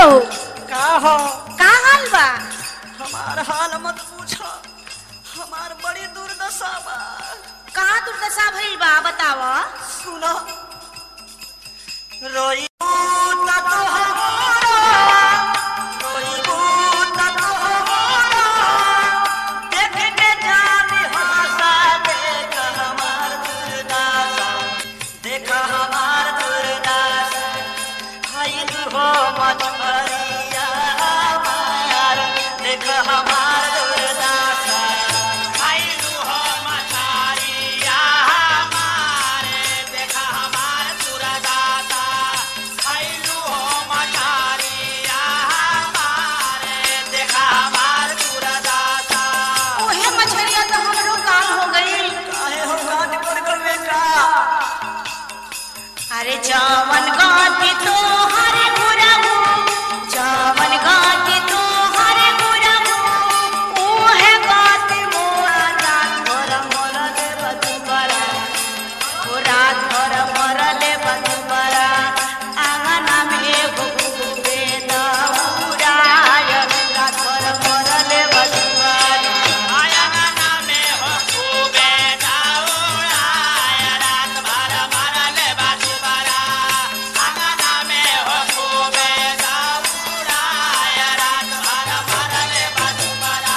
हो का हो का हाल बा हमार हाल मत पूछो हमार बड़ी दुर्दशा बा कहाँ दुर्दशा भइल बा बताव सुनो रोई त तोहरा रोइबू त तोहरा देख के जानी हंसा देख हमार दुर्दशा देख हमार दुर्दशा खाइल हो मछरिया हमार देख हमार दुर्दशा खाइल हो मछरिया हमार देख हमार दुर्दशा खाइल हो मछरिया हमार देख हमार दुर्दशा ओहे मछरिया तो हमरो काम हो गई काहे हो काट कर कर बेटा अरे जावन गाती तो हरे गुरहु जावन गाती तो हरे गुरहु ओहे गाती मोरा रात भर मोर ले बदुबरा ओ रात भर मोर ले बदुबरा आंगना में घुघुबे दौड़ाय रात भर मोर ले बदुबरा आयना में हो खूबे दौड़ाय रात भर मरले बाजुबरा आंगना में हो खूबे दौड़ाय रात भर मरले बाजुबरा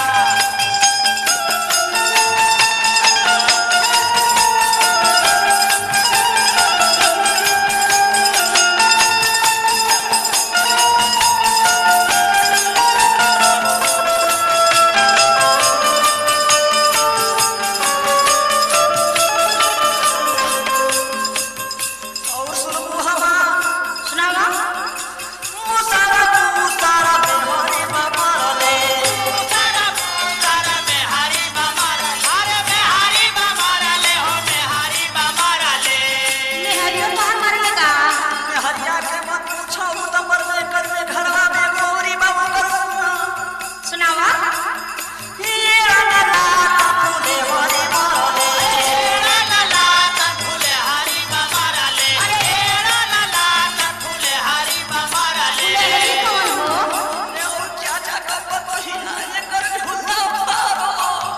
और सुनबू हवा सुनावा मुसारा मुसारा बेहरी बमरले मुसारा मुसारा बेहरी बमरले अरे बेहरी बमरले हो बेहरी बमरले नेहरियो तो हमार लगा हरिया के मत पूछो उ त मरबे करबे घरवा में गोरी बाबा करू सुनावा ये ला ला फूले हरी मरले ला ला फूले हरी बमरले अरे ला ला फूले हरी बमरले नेहरी कौन हो अरे और क्या जाकर बहिना ये कर झूठा पारो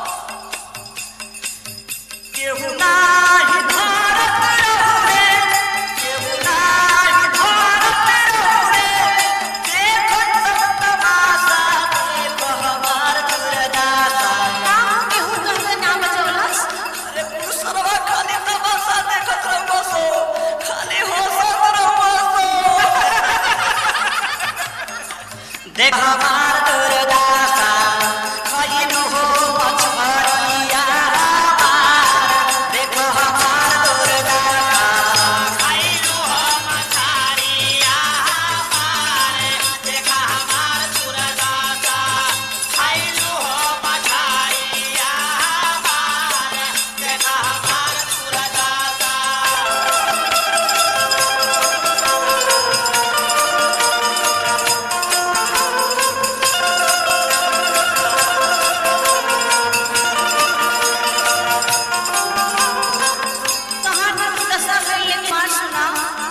केहू नाही भारत रहुरे केहू नाही भारत रहुरे देखो सब तमाशा देखो हमार दुर्दशा काम केहू कहके ना बचवलस अरे पुरुषवा खाली तमाशा देखत रहो सो खाली होसत रहो देख हमार दुर्दशा खइनु हो मछरिया हमार देख हमार दुर्दशा खइनु हो मछरिया हमार देख हमार दुर्दशा खइनु हो मछरिया हमार देख हमार दुर्दशा कहाँ दुर्दशा भइल एक बार सुना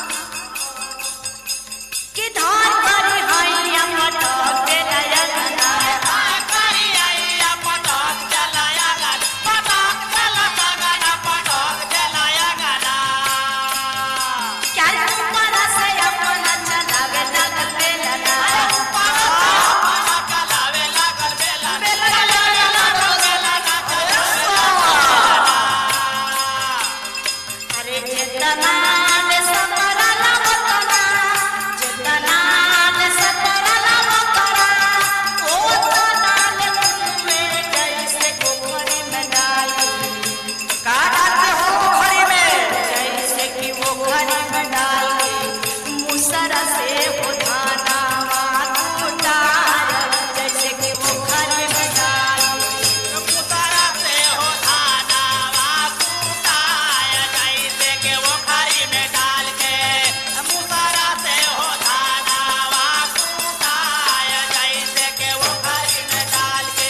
कि धान करे हैया मटक के लया गना क्या ऊपर से अपना चलावे लगल बेलना अरे जितना ले सतरा लवतना जितना ले सतरा लवतना ओ तना ले में जैसे गोखरी में डाली का डालते हो पोखरी में जैसे कि वो घड़ी में डाल के मुसरा से वो धाना उतार जैसे कि वो घड़ी में डाल के मुतारा से हो धाना वाकुताय जैसे के वो खरी में डाल के मुतारा से हो धाना वाकुताय जैसे के वो खरी में डाल के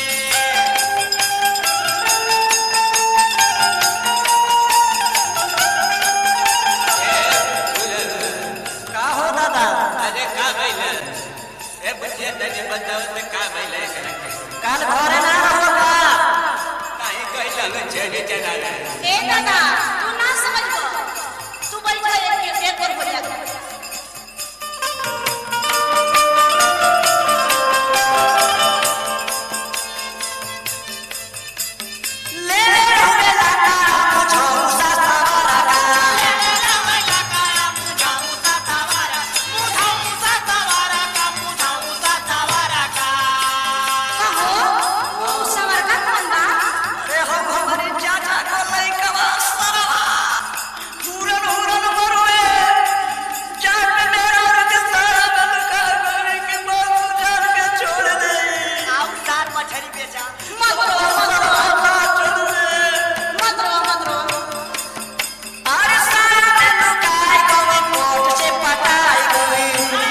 का हो दादा अरे का भइल पूछिए तनी बताओ तो का भइले काल घरे ना रहो का काहे कहलन छेड़ी चला रे ए दादा तू ना समझबो तू बैठ एक एक और बोलिया ले रे लाका मुझो ससवारा का कहो तू सवर का कौन बा अरे हम हमारे चाचा को लइकवा सरवा हुरन हुरन मरोए जान मेरा के सारा बल का करे के बात जान के छोड़ दे आओ तार मछली बेचा मत रो मत रो चल रे मत रो मत रो अरे सारा में लुकाई गई कोट से पटाई गई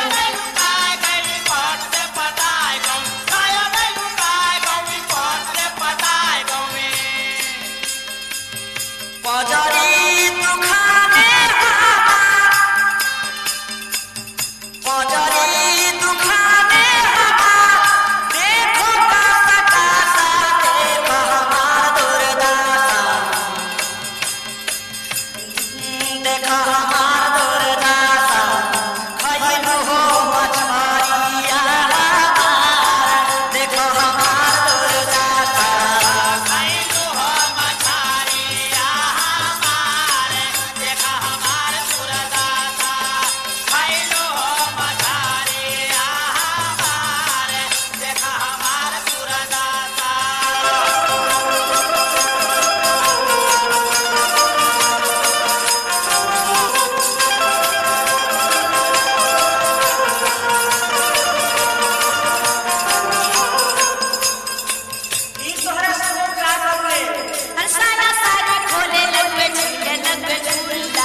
पजरी तू खाने हवा पजरी तू खाने हवा देखो कासा कासा देखो हमार दुर्दशा देखो हमार दुर्दशा खइनु हो मछरिया हमार देखो हमार दुर्दशा ई तोहरा सब का करले हर सारा सारी खोले लगवे छीले लगवे झूला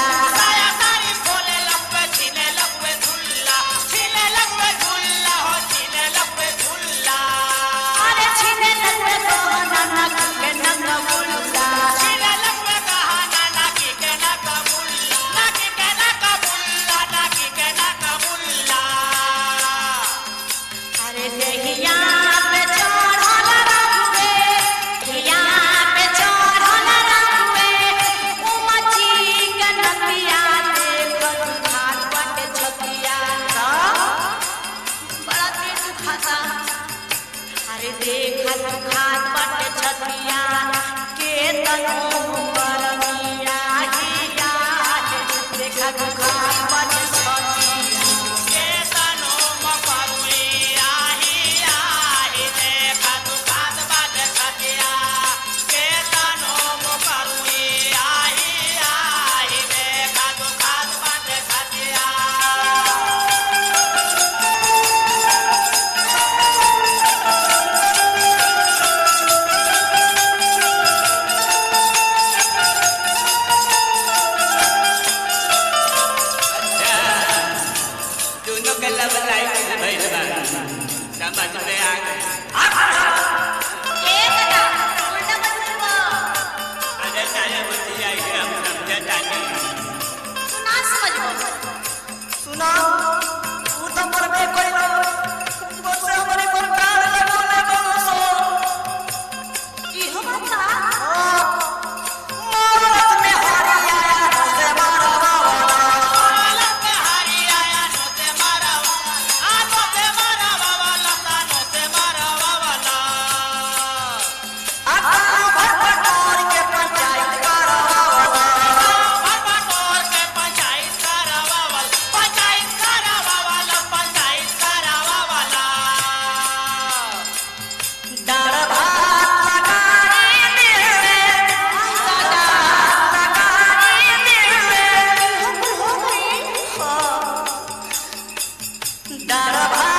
अरे छीले लगवे तो नाना के नंगा मुल्ला अरे देहिया पे चढ़ल रहुए देहिया पे चढ़ल रहुए उमची के नदिया देख खान बट छतिया बड़ा तेज खाता अरे देख खान बट छतिया के तनो करमिया हिया देख खान बट छतिया दोनों के लब लाइफ भइल बा समझ में आ गई ए दादा उल्टा मत बोलो अरे सारे बुद्धि आई हम समझता नहीं तू ना समझबो सुना तू तो मरबे कइलो बसे हमरे पर कान लगोले बसो इहो बात बा मोरत में हरी आया से मारवा वाला आता भर भर के पंचायत करवा वाला डर भात लगाई दिल लगाई दिल डर भात